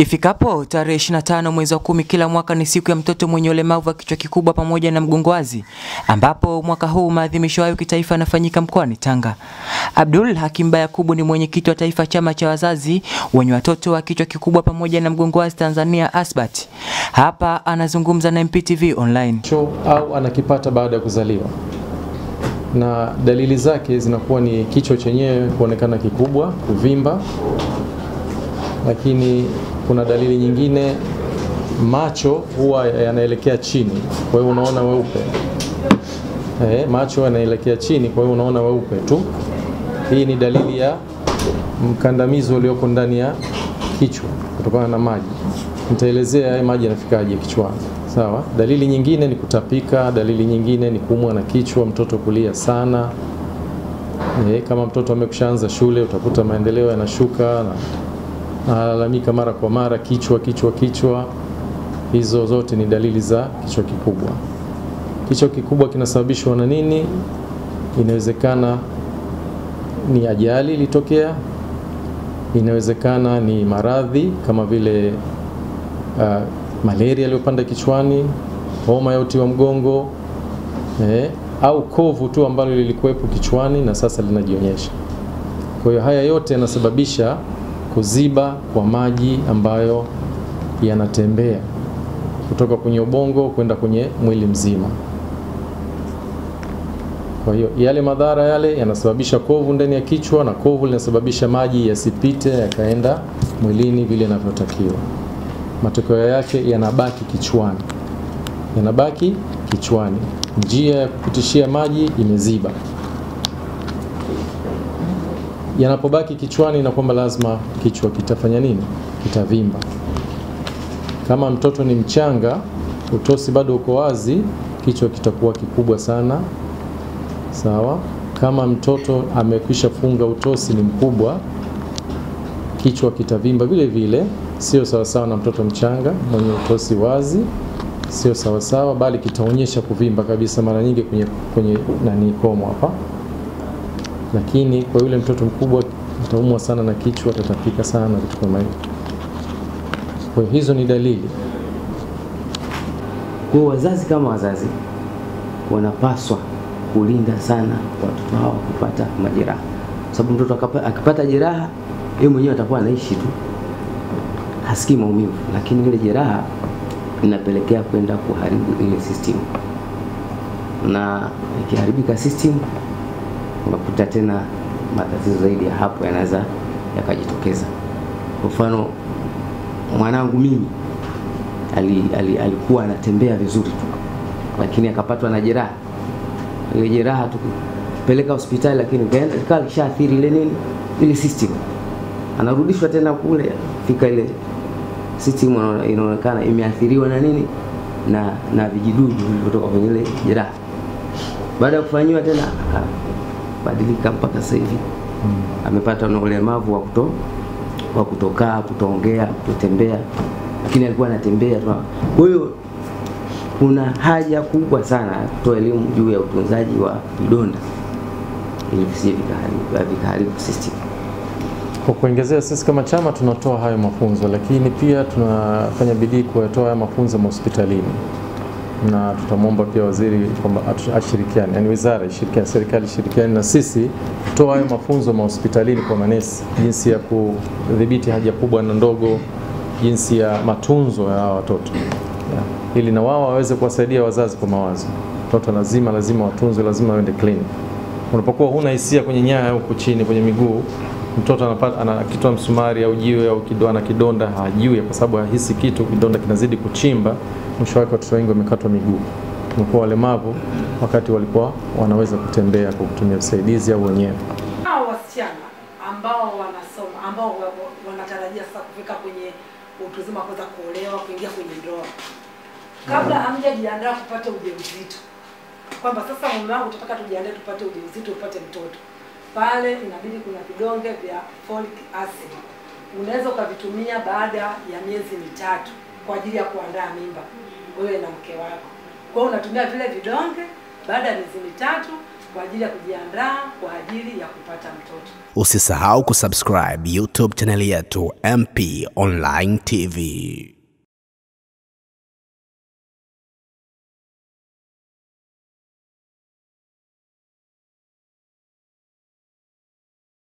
Ifikapo tarehe 25 mwezi wa kumi kila mwaka ni siku ya mtoto mwenye ulemavu wa kichwa kikubwa pamoja na mgongo wazi, ambapo mwaka huu maadhimisho hayo kitaifa yanafanyika mkoani Tanga. Abdul Hakim Bayakubu ni mwenyekiti wa taifa chama cha wazazi wenye watoto wa kichwa kikubwa pamoja na mgongo wazi Tanzania ASBAT. Hapa anazungumza na MPTV Online. cho au anakipata baada ya kuzaliwa, na dalili zake zinakuwa ni kichwa chenyewe kuonekana kikubwa, kuvimba, lakini kuna dalili nyingine, macho huwa yanaelekea chini, kwa hiyo unaona weupe. Eh, macho yanaelekea chini, kwa hiyo unaona weupe tu. Hii ni dalili ya mkandamizo ulioko ndani ya kichwa kutokana na maji. Nitaelezea haya maji yanafikaje kichwani. Sawa. Dalili nyingine ni kutapika, dalili nyingine ni kuumwa na kichwa, mtoto kulia sana. E, kama mtoto amekushaanza shule utakuta maendeleo yanashuka na analalamika mara kwa mara kichwa kichwa kichwa. Hizo zote ni dalili za kichwa kikubwa. Kichwa kikubwa kinasababishwa na nini? Inawezekana ni ajali ilitokea, inawezekana ni maradhi kama vile uh, malaria iliyopanda kichwani, homa ya uti wa mgongo eh, au kovu tu ambalo lilikuwepo kichwani na sasa linajionyesha. Kwa hiyo haya yote yanasababisha kuziba kwa maji ambayo yanatembea kutoka kwenye ubongo kwenda kwenye mwili mzima. Kwa hiyo yale madhara yale yanasababisha kovu ndani ya kichwa, na kovu linasababisha maji yasipite yakaenda mwilini vile inavyotakiwa. Matokeo yake yanabaki kichwani, yanabaki kichwani, njia ya kupitishia maji imeziba. Yanapobaki kichwani, na kwamba lazima kichwa kitafanya nini? Kitavimba. Kama mtoto ni mchanga, utosi bado uko wazi, kichwa kitakuwa kikubwa sana. Sawa. Kama mtoto amekwisha funga utosi ni mkubwa, kichwa kitavimba vile vile. Sio sawasawa na mtoto mchanga mwenye utosi wazi, sio sawasawa, bali kitaonyesha kuvimba kabisa, mara nyingi kwenye, kwenye nani komo hapa. Lakini kwa yule mtoto mkubwa ataumwa sana na kichwa, atatapika sana, vitu kama hivyo. Kwa hiyo hizo ni dalili. Kwa wazazi kama wazazi wanapaswa kulinda sana watoto hao kupata majeraha, sababu mtoto akipata jeraha yeye mwenyewe atakuwa anaishi tu, hasikii maumivu, lakini ile jeraha inapelekea kwenda kuharibu ile system, na ikiharibika system unakuta tena matatizo zaidi ya hapo yanaweza yakajitokeza. Kwa mfano mwanangu mimi ali, ali, alikuwa anatembea vizuri tu, lakini akapatwa na jeraha ile jeraha tukipeleka hospitali, lakini ikawa lishaathiri ile nini ile system, anarudishwa tena kule, fika ile system inaonekana imeathiriwa na nini na na vijidudu vilivyotoka kwenye ile jeraha. Baada ya kufanyiwa tena akabadilika mpaka sasa hivi hmm, amepata na ulemavu wa kuto wa kutokaa, kutoongea, kutotembea, lakini alikuwa anatembea tu. Kwa hiyo kuna haja kubwa sana ya kutoa elimu juu ya utunzaji wa vidonda ili visije vikaharibu system. Kwa kuongezea, sisi kama chama tunatoa hayo mafunzo, lakini pia tunafanya bidii kuyatoa haya mafunzo mahospitalini, na tutamwomba pia waziri kwamba ashirikiane, yani wizara ishirikiane, serikali ishirikiane na sisi kutoa hayo mafunzo mahospitalini kwa manesi, jinsi ya kudhibiti haja kubwa na ndogo, jinsi ya matunzo ya hawa watoto yeah ili na wao waweze kuwasaidia wazazi kwa mawazo. Mtoto lazima lazima watunzwe, lazima waende clinic. Unapokuwa huna hisia kwenye nyaya huku chini kwenye miguu, mtoto anapata anakitwa msumari au jiwe au kidonda kidonda, hajui kwa sababu hahisi kitu, kidonda kinazidi kuchimba. Mwisho wake watoto wengi wamekatwa miguu, wamekuwa walemavu wakati walikuwa wanaweza kutembea kwa kutumia visaidizi au wenyewe. Hao wasichana ambao wanasoma ambao wanatarajia sasa kufika kwenye utu uzima, kuweza kuolewa, kuingia kwenye ndoa kabla hamjajiandaa kupata ujauzito, kwamba sasa mume wangu tunataka tujiandae tupate ujauzito, upate mtoto, pale inabidi kuna vidonge vya folic acid unaweza ukavitumia baada ya miezi mitatu kwa ajili ya kuandaa mimba wewe na mke wako. Kwa hiyo unatumia vile vidonge, baada ya miezi mitatu kwa ajili ya kujiandaa kwa ajili ya kupata mtoto. Usisahau kusubscribe YouTube chaneli yetu MP Online TV.